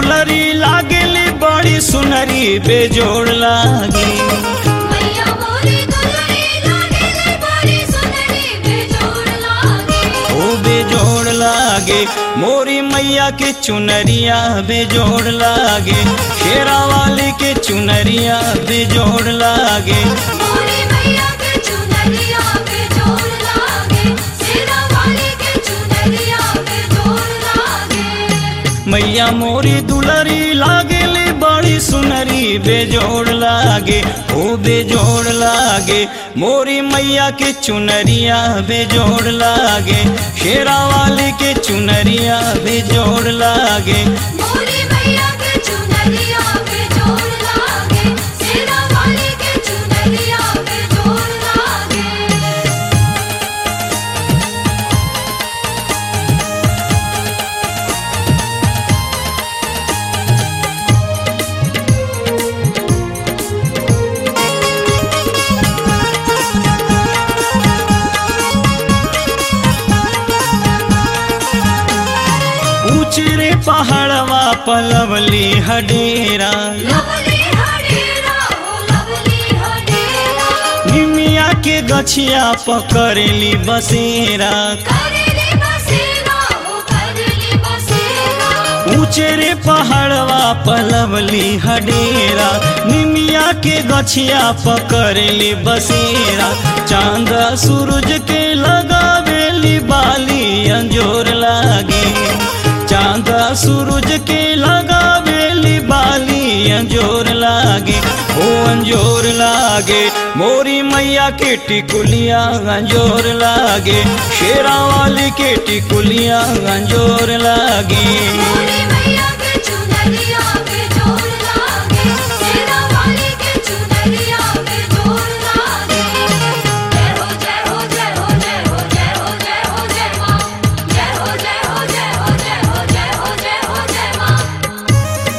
दुलरी लागेली बड़ी सुनरी बेजोड़ लागे मैया मोरी दुलरी लागेले बड़ी सुनरी बेजोड़ लागे ओ बेजोड़ लागे मोरी मैया के चुनरिया बेजोड़ लागे शेरा वाली के चुनरिया बेजोड़ लागे मोरी मैया के चुनरिया बेजोड़ लागे सेना वाली के चुनरिया बेजोड़ लागे मैया मोरी दुलरी लागेली बड़ी सुनरी बेजोड़ लागे ओ बेजोड़ लागे मोरी मैया के चुनरिया बेजोड़ लागे शेरा वाली के चुनरिया बेजोड़ लागे मोरी मैया के चुनरिया बेजोड़ लागे सेना वाली के चुनरिया बेजोड़ लागे ऊंचरे पहाड़वा पलवली हडेरा लवली हडेरा हो लवली हडेरा निमिया के गछिया पकड़ली बसेरा करेले बसेरा हो करेले बसेरा ऊंचरे पहाड़वा पलवली हडेरा निमिया के गछिया पकड़ली बसेरा चांद सूरज के लगावेली बाली अंजोर लागे चांद सूरज के लगावेली बाली अंजोर लागे ओ अंजोर लागे मोरी मैया के टिकुलिया अंजोर लागे शेरा वाली के टिकुलिया अंजोर लागे मोरी मैया के चुनरिया बेजोड़ लागे सेना वाली के चुनरिया बेजोड़ लागे जय हो जय हो जय हो जय हो जय हो जय हो जय मां जय हो जय हो जय हो जय हो जय हो जय हो जय मां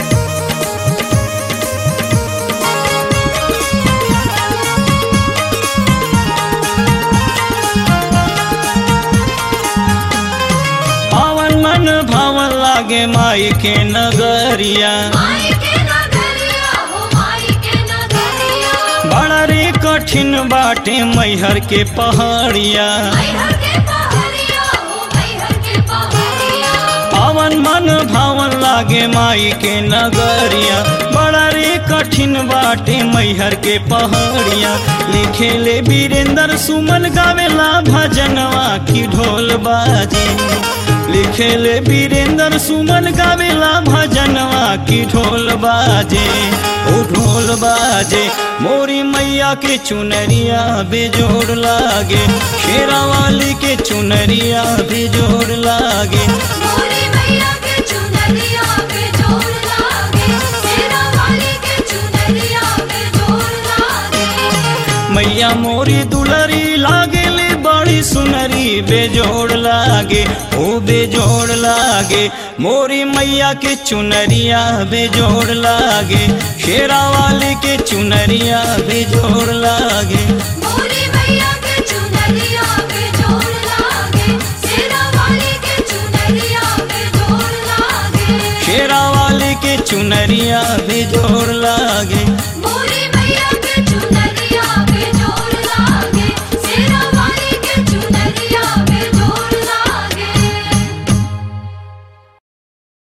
पावन मन भावन लागे माई के नगरिया माई के नगरिया हो माई के नगरिया बड़ा रे कठिन बाटे मैहर के पहाड़िया मैहर के पहाड़िया हो मैहर के पहाड़िया पावन मन भावन लागे माई के नगरिया बड़ा रे कठिन बाटे मैहर के पहाड़िया लिखे ले वीरेंद्र सुमन गावेला भजनवा की ढोल बाजे लिखे ले वीरेंद्र सुमन गावेला भजनवा की ढोल बाजे ओ ढोल बाजे मोरी मैया के चुनरिया बेजोड़ लागे शेरा वाली के चुनरिया बेजोड़ लागे मोरी मैया के चुनरिया बेजोड़ लागे सेना वाली के चुनरिया बेजोड़ लागे मैया मोरी दुलरी लागेले बड़ी सुनरी बेजोड़ लागे ओ बेजोड़ लागे मोरी मैया के चुनरिया बेजोड़ लागे शेरा वाली के चुनरिया बेजोड़ लागे मोरी मैया के चुनरिया बेजोड़ लागे सेना वाली के चुनरिया बेजोड़ लागे शेरा वाली के चुनरिया बेजोड़ लागे